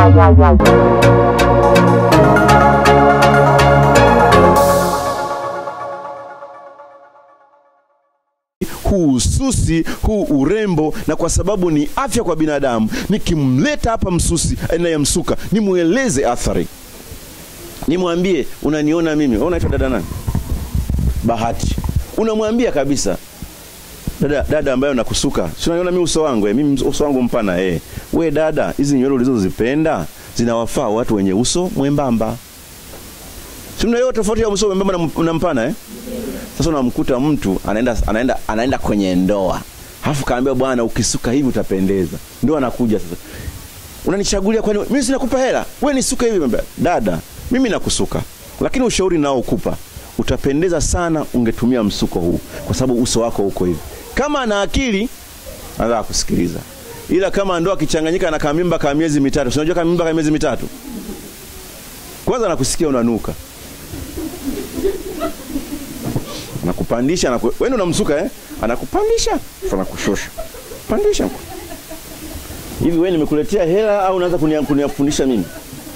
huu ususi huu urembo, na kwa sababu ni afya kwa binadamu, nikimleta hapa msusi anayemsuka nimweleze athari, nimwambie unaniona mimi, wewe unaitwa dada nani? Bahati, unamwambia kabisa dada, dada ambayo nakusuka, si unaniona mimi uso wangu eh, mimi uso wangu mpana eh, we dada, hizi nywele ulizozipenda zinawafaa watu wenye uso mwembamba. Si mnaelewa tofauti ya uso mwembamba na, na mpana eh? Sasa unamkuta mtu anaenda, anaenda, anaenda kwenye ndoa alafu kaambia bwana, ukisuka hivi utapendeza. Ndio anakuja sasa, unanichagulia kwani mimi sinakupa hela, we nisuka hivi. Mbea, dada, mimi nakusuka, lakini ushauri nao ukupa, utapendeza sana ungetumia msuko huu, kwa sababu uso wako uko hivi. Kama ana akili anataka kusikiliza, ila kama ndo akichanganyika na kamimba ka miezi mitatu, si unajua kamimba ka miezi mitatu, kwanza nakusikia unanuka anakupandisha anaku... wewe ndio unamsuka eh? Anakupandisha afu anakushusha, pandisha hivi. Wewe nimekuletea hela au unaanza kunifundisha mimi?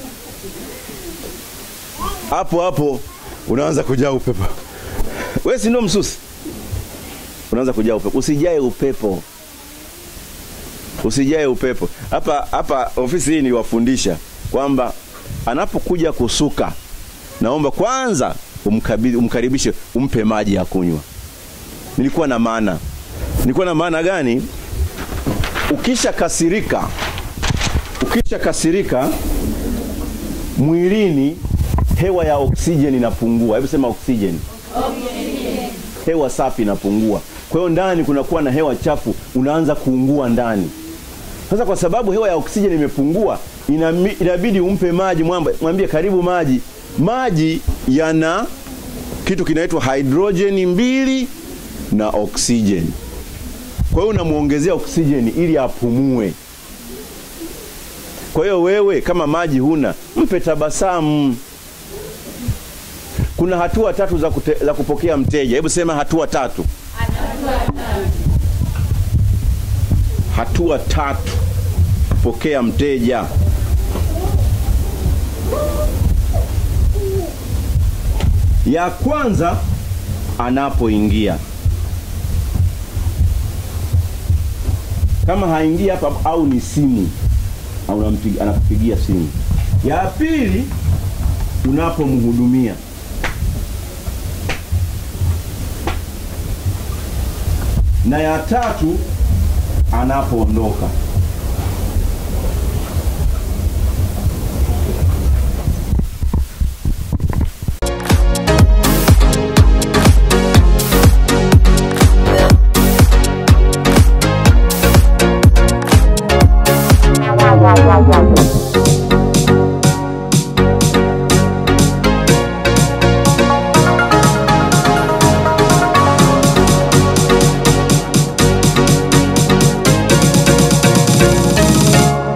Hapo hapo unaanza kujaa upepo. Wewe si ndio msusi? Unaanza kujaa upepo. Usijae upepo, usijae upepo. Hapa hapa ofisi hii niwafundisha kwamba anapokuja kusuka, naomba kwanza umkabidhi umkaribishe, umpe maji ya kunywa. Nilikuwa na maana, nilikuwa na maana gani? Ukisha kasirika, ukisha kasirika mwilini, hewa ya oksijeni inapungua. Hebu sema oksijeni, hewa safi inapungua. Kwa hiyo ndani kunakuwa na hewa chafu, unaanza kuungua ndani. Sasa kwa sababu hewa ya oksijeni imepungua, inabidi umpe maji, mwambie karibu maji. Maji yana kitu kinaitwa hidrojeni mbili na oksijeni. Kwa hiyo unamwongezea oksijeni ili apumue. Kwa hiyo wewe kama maji huna, mpe tabasamu. Kuna hatua tatu za, kute, za kupokea mteja. Hebu sema hatua tatu. Hatua tatu kupokea mteja. Ya kwanza anapoingia, kama haingii hapa au ni simu au anakupigia simu. Ya pili unapomhudumia, na ya tatu anapoondoka. wow, wow, wow.